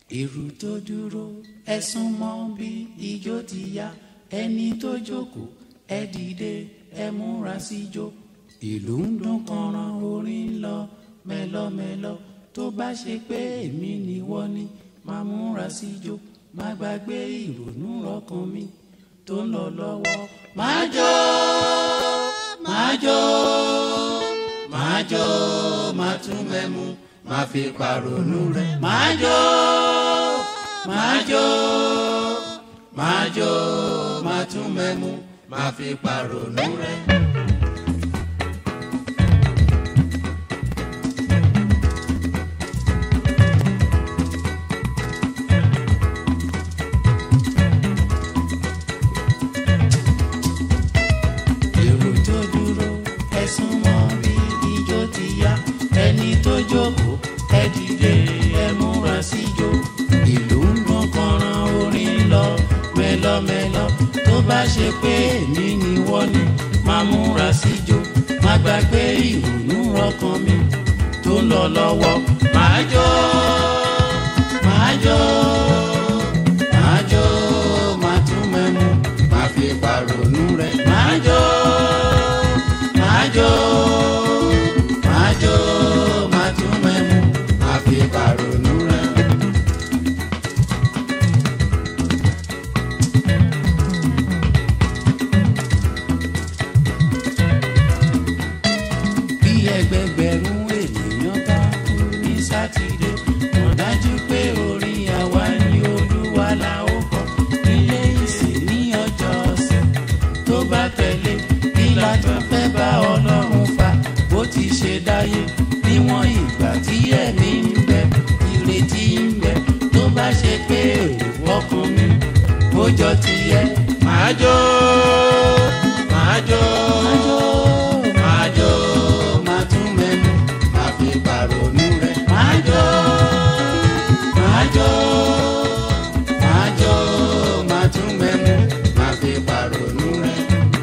èrò tó dúró ẹ sún mọ́ bí ijó ti yá ẹni tó jókòó ẹ dìde ẹ múra síjó ìlú ń dún kànràn orin ń lọ mẹ́lọ́mẹ́lọ́ tó bá ṣe pé èmi ni wọ́n ní máa múra síjó má gbàgbé ìrònú ọkàn mi tó ń lọ lọ́wọ́ máa jó máa jó máa jó máa tún mẹ́mu máa fi pàrònú rẹ̀ máa jó máa jó máa jó máa tún mẹ́mu máa fi pàrònú rẹ̀. èrò tó dúró ẹ sún mọ́ bí ijó ti yá ẹni tó jókòó ẹ dìde ẹ múra síjó ìlú ń dún kànràn orin ń lọ mẹ́lọ́mẹ́lọ́ tó bá ṣe pé èmi ni wọ́n ní máa múra síjó má gbàgbé ìrònú ọkàn mi tó ń lọ lọ́wọ́ máa jó máa jó máa jó máa tún mẹ́mu máa fi pàrònú rẹ̀ máa jó máa jó máa jó máa tún mẹ́mu máa fi pàrònú rẹ̀. bí ẹgbẹgbẹ̀rún ènìyàn bá kú ní sátidé mọ̀ dájú pé orin àwa ni olúwa la ó kọ nílé ìsìn ní ọjọ́ ọ̀sẹ̀ tó bá tẹ̀lé kí la tún fẹ́ bá ọlọ́run fa bó ti ṣe dáyé níwọ̀n ìgbà tí ẹ̀mí ń bẹ ìrètí ń bẹ tó bá ṣe pé èrò ọkàn mi ó jọ tiẹ̀ máa jó máa jó máa jó máa tún mẹ́nu máa fi pàrònú rẹ̀ máa jó máa jó máa jó máa tún mẹ́nu máa fi pàrònú rẹ̀.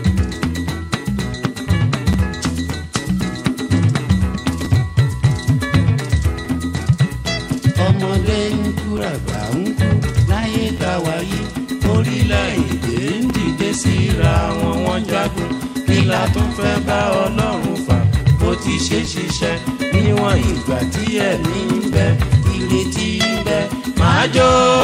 ọmọdé ń kú àgbà ń kú láyé tá a wà yìí orílẹ̀-èdè ń dìde síra wọn wọ́n jagun kí la tún fẹ́ bá ọlọ́run fà bó ti ṣe ṣiṣẹ́ níwọ̀n ìgbà tí ẹ̀mí ń bẹ ìrètí ń bẹ máa jó